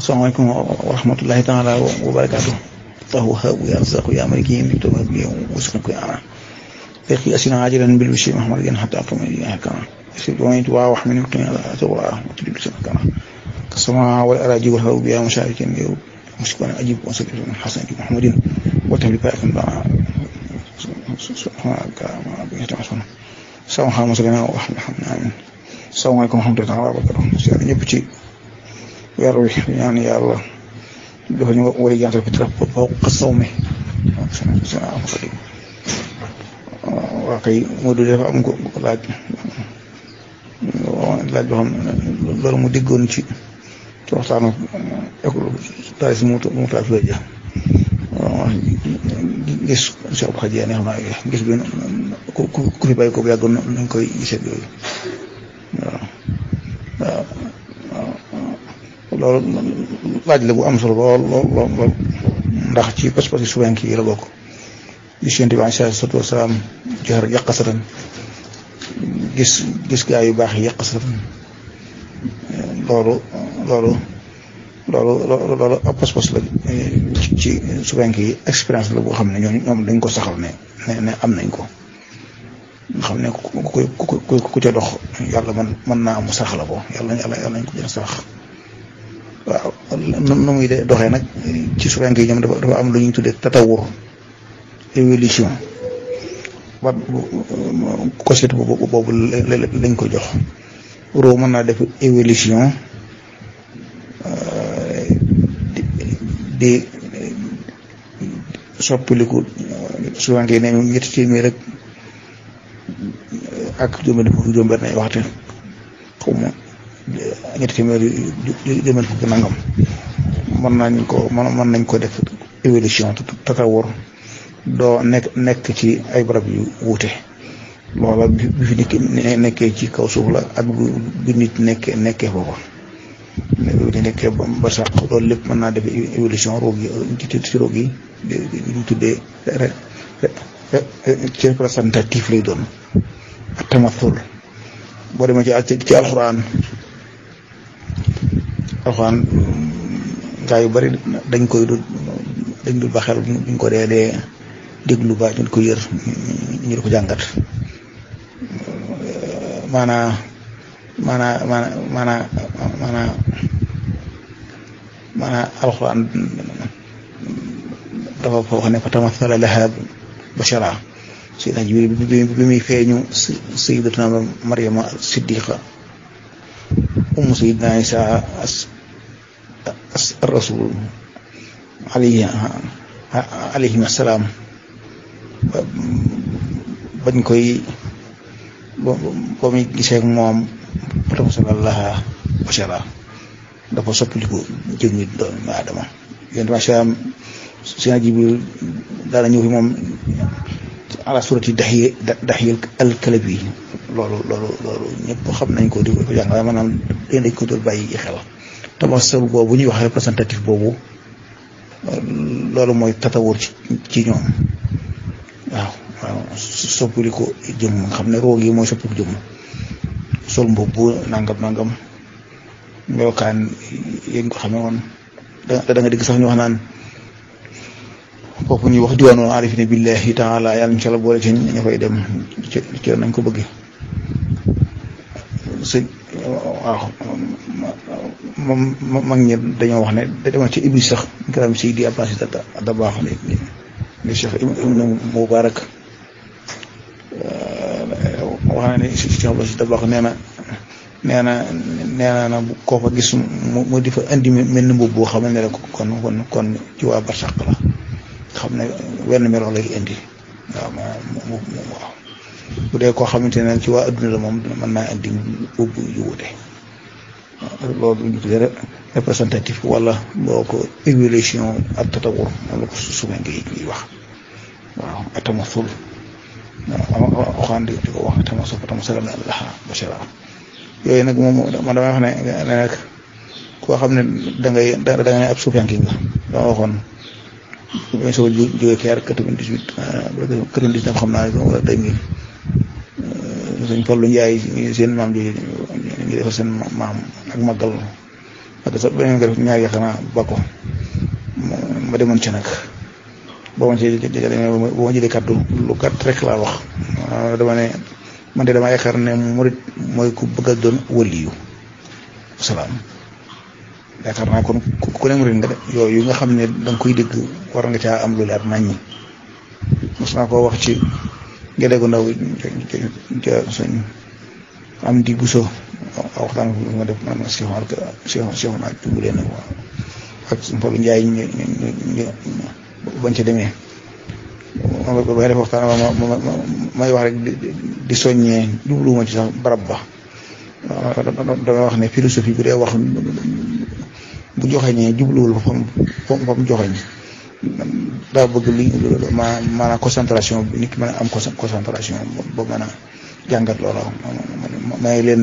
asalaamaaleykum wa rahmatullahi taala wa barakaatu tahu habu ya razaqu ya maliki to bi usna ko ana fekhi asina ajiran bil bishi muhammad yan hatta to mi ya kana si do mi wa wa min qina la to wa tudib sana kana kasama wal araji wal habu ya musharikin yow mushkana ajib wa sallallahu hasan muhammadin wa tablika kan ba subhanaka ma bi tamasuna sama xama sallallahu wa rahmatullahi salaamaaleykum wa rahmatullahi wa barakatuh si ñëpp ci weer wi ñaan yàlla dafa ñu war a jantal fitra fawqa sawmi waa kay Modou dafa am ko laaj laaj boo xam loolu mu déggoon ci ci waxtaanu école taris mu mu taal fii ja gis si ab xaj yaa neex naa gis bi ku ku fi bàyyi ko bu yàggoon nañ koy gisee yooyu waaw waaw loolu laaj la bu am solo lool lool lool ndax ci pas-pas yi suwenk yi la bokk gis yonent bi alayhi salaatu wasalaam joxar yàqasatan gis gis gaa yu baax yi yàqasatan loolu loolu loolu loolu ab pas-pas la ci suwenk yi expérience la boo xam ne ñoom ñoom dañ ko saxal ne ne am nañ ko nga xam ne ku ku ku ku ca dox yàlla man mën naa am sax la ko yàlla yàlla yàlla nañ ko jël sax waaw nu muy de doxee nag ci suwenk yi ñoom dafa dafa am lu ñuy tuddee tatawur évolution ba cosite boobu boobu lañ ko jox roo mën naa def évolution di soppiliku suwenk yi ne ñu ñetti téeméer rek ak juróom fukki juróom benn ay waxte xaw ma ñetti téeméer yu juróom fukki nangam mën nañ ko mën nañ ko def évolution tatawur doo nekk nekk ci ay barab yu wuute loola bi fi nit nekkee ci kaw suuf la ak bi nit nekkee nekkee foofa bi nekkee ba sax loolu lépp mën naa def évolution roog yi ci ci roog yi ñu tuddee ci représentatif lay doon ak tamathul boo demee ci ci alxuraan alxuraan gaa yu bari dañ koy du dañ dul ba xel buñ ko dee dee déglu ba ñu ko yër ñu di ko jàngat maanaa maanaa maanaa maanaa maanaa maanaa alxuraan dafa fa wax ne fa tamathala laha bashara Seydina Jibril bi muy feeñu Sayyidatuna Maryama Siddiqa ummu Sayyidina Isa as rasul alayhi alayhim assalaam bañ koy ba muy gisee moom fatamathala laha bashara dafa soppiliku jëmmi doomu Aadama yéen ma salaam Seydina Jibril daana ñëw fi moom ala surati daxiye daxiye alkalabi loolu loolu loolu ñëpp xam nañ ko di ko jàng waaye maanaam dañ dañ ko doon bàyyi xel tamasal boobu ñuy wax représentatif boobu loolu mooy tatawur ci ci ñoom waaw waaw soppali ko jëm nga xam ne roog yi mooy soppali ko jëm sol mbubb nangam nangam melokaan yéen ko xamee woon da da nga dégg sax ñu wax naan foofu ñuy wax diwaanu arifine billahi taala yàlla incha allah boole ci ña fay dem ci ci nañ ko bëgg sëñ waaw moom mag ñi dañoo wax ne da demal ci iblis sax garam si di abbas da da baax ne ne cheikh ibnu mubarak wax na ne cheikh abbas da baax nee na nee na nee na koo fa gis mu di fa indi mel ni mbubb boo xam ne rek kon kon kon ci waa barsàq la xam ne wenn melo lay indi waaw moom waaw bu dee koo xamante ne ci waa adduna la moom mën naa indi ubbu yu wute loolu ñu tuddee représentatif wala boo ko évolution ak tatawur moom la ko suma ngi ñuy wax waaw atamasul waaw waxaan di ko wax atamasul atamasul allah bashara yooyu nag moom man damay wax ne ne nag koo xam ne da ngay da nga ne ab suufiyanki nga dama waxoon bi soo jógee keer quatre-vingt-dix-huit quatre-vingt-dix-neuf xam naa wala deux mille sëñ Fallu Njaay seen maam ji ñu defal seen maam ak màggal ak sa beneen nga def ñaar ya xanaa ba ko ma demoon ci nag boo ma ci demee boo ma jëlee kàddu lu gàtt rek laa wax dama ne man de dama yaakaar ne murit mooy ku bëgg a doon waliyu salaam yaakaar naa kon ku ne murit nga de yooyu nga xam ne danga koy dégg war nga caa am lu leer naññi mos naa koo wax ci gede gu ndaw ca suñ am di buso waxtaan ma def man Cheikh Omar Cheikh Cheikh Omar jumbulee na ak Mbalu Njaay ñu ñu bañ ca demee ba def waxtaan ma may wax rek di soññee jubluwuma ci sax barab ba damay wax ne philosophie bu dee wax bu joxeñee jubluwul fa fam fa mu joxeñ daa bëgg li ma maanaam concentration bi nit ki mën a am concentration ba mën a jàngat loola may leen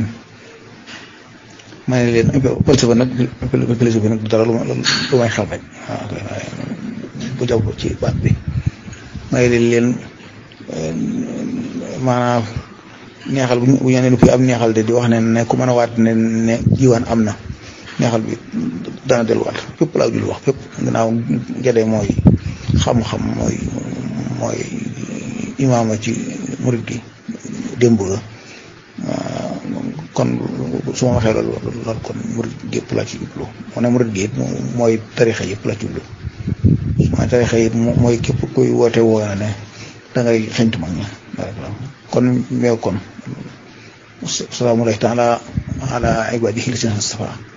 may leen falsafa nag philosophie nag du dara lu lu may xel rek waaw bu jaw ci baat bi may leen leen maanaam neexal bu ñu nee fi am neexal de di wax ne ne ku mën a waat ne ne jiwaan am na neexal bi dana delluwaat fépp laa jul wax fépp gannaaw gedee mooy xam-xam mooy mooy imaama ci murit gi démb ga kon su ma waxee loolu loolu kon murit gi yëpp laa ci jublu moo ne murit gi it mooy tarixa yëpp laa ci jublu mooy tarixa yi mooy képp kuy woote woo na ne da ngay xeñtu mag ña kon meew kon salaamu alayhi taala ala ibadihi lisina safa